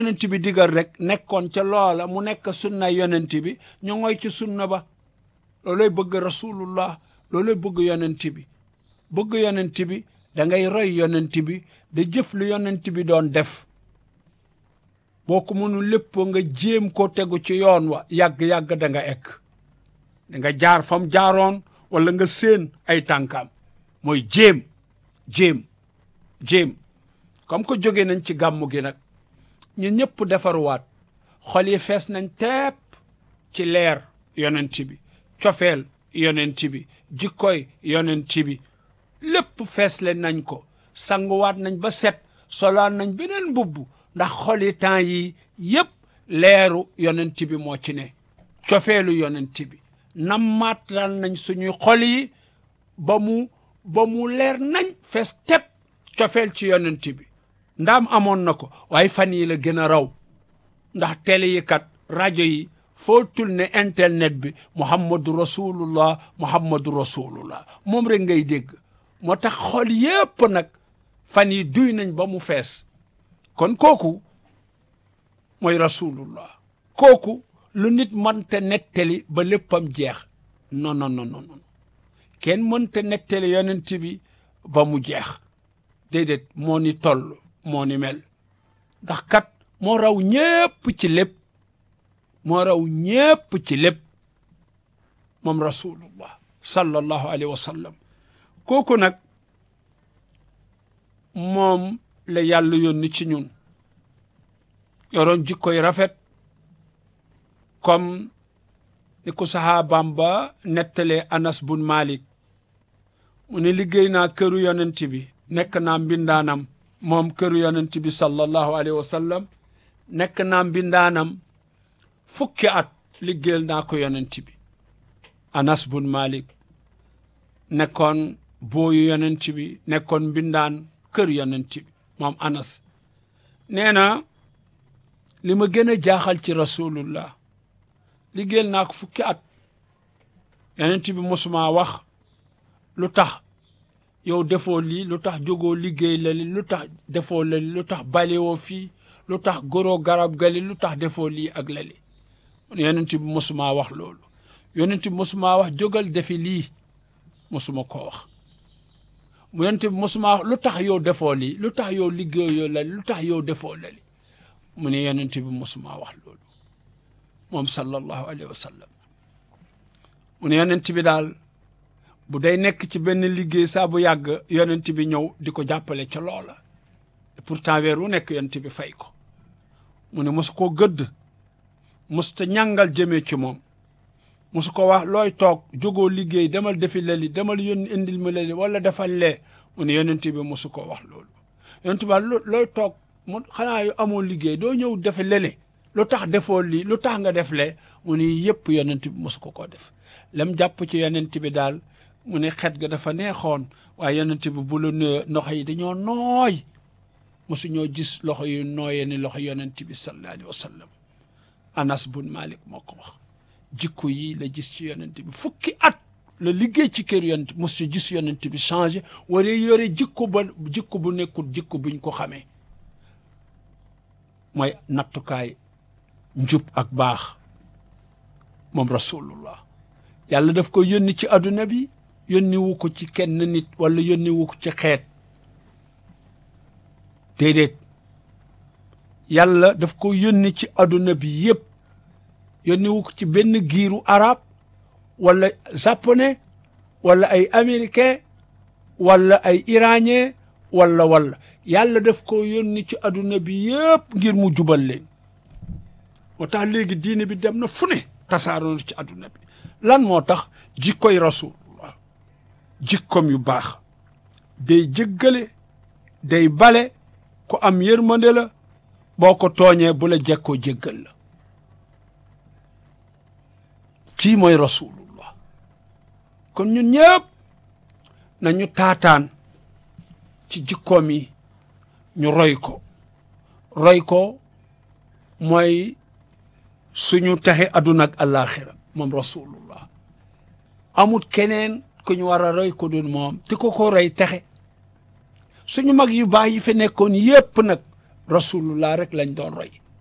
yonent bi digal rek nekkoon ca loola mu nekk sunna yonent bi ñu ngoy ci sunna ba looloy bëgg rasulullah looloy bëgg yonent bi bëgg yonent bi da ngay roy yonent bi da jëf lu yonent bi doon def boo ko mënul lépp nga jéem ko tegu ci yoon wa yàgg-yàgg da nga ekk da nga jaar fam jaaroon wala nga séen ay tànkaam mooy jéem jéem jéem comme que jóge nañ ci gàmmu gi nag ñu ñëpp defaruwaat xol yi fees nañ tepp ci leer yonent bi cofeel yonent bi jikkoy yonent bi lépp fees leen nañ ko sanguwaat nañ ba set solaan nañ beneen mbubb ndax xol yi temps yi yëpp leeru yonent bi moo ci ne cofeelu yonent bi nammaatal nañ suñuy xol yi ba mu ba mu leer nañ fees tepp cofeel ci yonent bi ndaam amoon na ko waaye fan yi la gën a raw ndax télé yi kat rajo yi foo tul ne internet bi muhammadu rasulullah muhammadu rasulullah moom rek ngay dégg moo tax xol yépp nag fan yi duy nañ ba mu fees kon kooku mooy rasulullah kooku lu nit mënta nettali ba léppam jeex non non non non kenn mënta nettali yonent bi ba mu jeex déedéet moo ni toll moo ni mel ndax kat moo raw ñépp ci lépp moo raw ñépp ci lépp moom rasulullah sallallahu alayhi wa sallam kooku nag moom la yàlla yónni ci ñun yoroon jikkoy rafet comme ni ko sahaabam ba nettalee anas bun malik mu ne liggéey naa këru yonent bi nekk naa mbindaanam moom këru yonent bi sallallahu alayhi wa sallam nekk naa mbindaanam fukki at liggéeyal naa ko yonent bi anas bun malik nekkoon booyu yonent bi nekkoon mbindaan kër yonent bi moom anas nee na li ma gën a jaaxal ci rasulullah liggéeyal naa ko fukki at yonent bi mosuma wax lu tax yow defoo lii lu tax jógoo liggéey la li lu tax defoo la li lu tax balewoo fii lu tax goroo garab gali lu tax defoo lii ak la li yonent bi mosuma wax loolu yonent bi mosuma wax jógal defi lii mosuma ko wax mu yonent bi mosuma wax lu tax yow defoo lii lu tax yow liggéeyoo la li lu tax yow defoo la li mu ne yonent bi mosuma wax loolu moom sallallahu alayhi wa sallam mu ne yonent bi daal bu day nekk ci benn liggéey saa bu yàgg yonent bi ñëw di ko jàppale ca loola et pourtant weer wu nekk yonent bi fay ko mu ne mosu koo gëdd mosu ta ñàngal jëmee ci moom mosu ko wax looy toog jógoo liggéey demal defi leli demal yónni indil ma leli wala defal lee mu ne yonent bi mosu ko wax loolu yonent bi looy toog mu xanaa yu amoo liggéey doo ñëw defe lele lu tax defoo lii lu tax nga def lee mu ne yëpp yonent bi mosu ko koo def lam jàpp ci yonent bi daal mu ne xet ga dafa neexoon waaye yonent bi bu la nuyoo loxo yi dañoo nooy mosu ñoo gis loxo yu nooyee ni loxo yonent bi sallallahu alayhi wa sallam anas bun malik moo ko wax jikko yi la gis ci yonent bi fukki at la liggéey ci kër yonent mosu gis yonent bi changé waree yore jikko ba jikko bu nekkul jikko buñ ko xamee mooy nattukaay njub ak baax moom rasulullah yàlla daf ko yónni ci adduna bi yónni wu ko ci kenn nit wala yónni wu ko ci xeet déedéet yàlla daf ko yónni ci adduna bi yëpp yónni wu ko ci benn giiru arab wala japonais wala ay américain wala ay iranien wala wala yàlla daf ko yónni ci adduna bi yëpp ngir mu jubal leen moo tax léegi diine bi dem na fu ne tasaaroo ci adduna bi lan moo tax jikkoy rasulullah jikkom yu baax day jëggale day bale ku am yërmande la boo ko tooñee bu la jekkoo jéggal la kii mooy rasulullah kon ñun ñëpp nañu taataan ci jikkoom yi ñu roy ko roy ko mooy suñu texe àdduna ak àllaaxira moom rasulullah amut keneen ku ñu war a roy ko dun moom te ko ko roy texe suñu mag yu baax yi fi nekkoon yépp nag rasulullah rek lañ doon roy